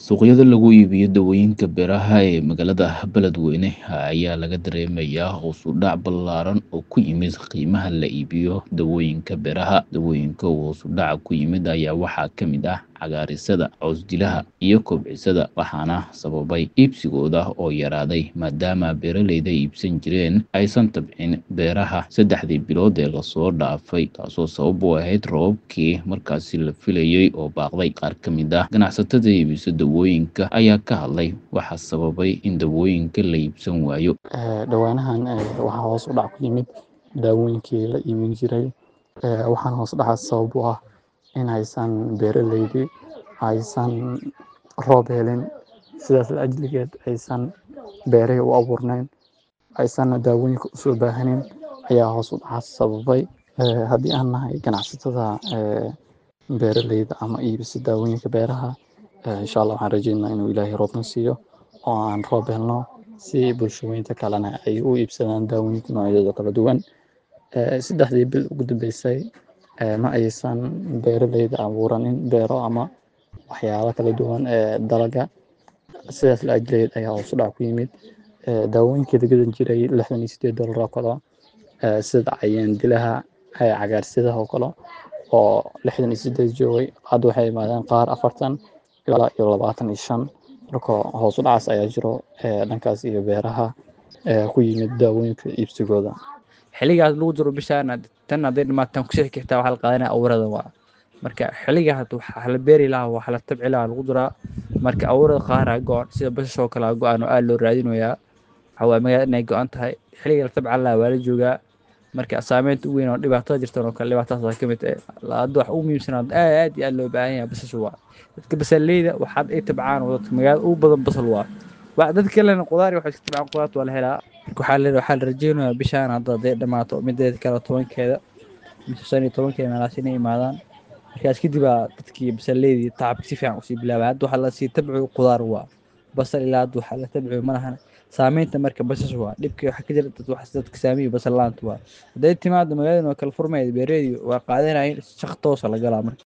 Suuqyada lagu iibiyo dawooyinka beeraha ee magaalada Beledweyne ayaa laga dareemayaa hoos u dhac ballaaran oo ku yimid qiimaha la iibiyo dawooyinka beeraha. Dawooyinka uu hoos u dhaca ku yimid ayaa waxaa ka mid ah cagaarsida, caws-dilaha, iyo kobcisada, waxaana sababay iibsigooda oo yaraaday maadaama beeraleyda iibsan jireen aysan tabcin beeraha saddexdii bilood ee lasoo dhaafay, taasoo sabab u ahayd roobabkii markaasi la filayay oo baaqday. Qaar ka mid ah ganacsatada iibisa dawooyinka ayaa ka hadlay waxa sababay in dawooyinka la iibsan waayo. dhawaanahan waxaa hoos u dhac ku yimid daawooyinkii la iibin jiray waxaana hoos u dhacaas sabab u ah in aysan beeraleydii aysan roob helin sidaas la ajligeed aysan beerihii u abuurnayn aysan daawooyinka usoo baahanin ayaa hoos u dhacaas sababay haddii aan nahay ganacsatada beeraleyda ama iibisa daawooyinka beeraha insha allah waxaan rajeynayaa inuu ilaahay roobna siiyo oo aan roob helno si bulshooyinka kalena ay u iibsadaan daawooyinka noocyadooda kala duwan saddexdii bil ugu dambeysay ma aysan beeraleyda abuuranin beero ama waxyaalo kala duwan ee dalaga sidaas la ajligeed ayaa hoos u dhac ku yimid daawooyinkii la gadan jiray lixdan iyo sideed doolar oo kale sida cayayaan dilaha cagaarsidaha oo kale oo lixdan iyo sideed joogay hadda waxay imaadeen qaar afartan ilaa iyo labaatan iyo shan marka hoos u dhacaas ayaa jiro dhankaas iyo beeraha ku yimid daawooyinka iibsigooda xiligaas lagu jiro bishaan tan hadday dhamaataan kusii xigtaa waxaa la qaadanaya awrada waa marka xiligaa waxaa la beeri lahaa waxaa la tabci lahaa lagu jiraa marka awrada qaaraa go-an sida basasha oo kale go-an oo aad loo raadinayaa waxaa waaya magaalada inay go-an tahay xiliga la tabcan lahaa waa la joogaa marka saameynta ugu weyn oo dhibaatada jirtan oo kale dhibaatadaas ka mid ah hadda wax ugu muhiimsanaa aad iyo aad loo baahan yahay basasha waa dadka basaleyda waxaad ay tabcaan oo dadka magaalada ugu badan basal waa wax dad kalena qudaar waxay iska tabcaan qudaarta waa la helaa waxaa la waxaa la rajeynayaa bishaan hadda hadday dhamaato mideeda kale tobankeeda mise shan iyo tobankeeda meelaas inay imaadaan markaas kadib aa dadkii basaleydii tacabka si fiican usii bilaabay hadda waxaa lasii tabciyo qudaar waa basal ilaa hadda waxaa la tabciyo malahan saameynta marka basasha waa dhibka waxaa ka jira dad wax dadka saamiyo basal laanta waa hadday timaado magaalada waa kala furmayda beereedii waa qaadanayeen shaq toosa la galaa marka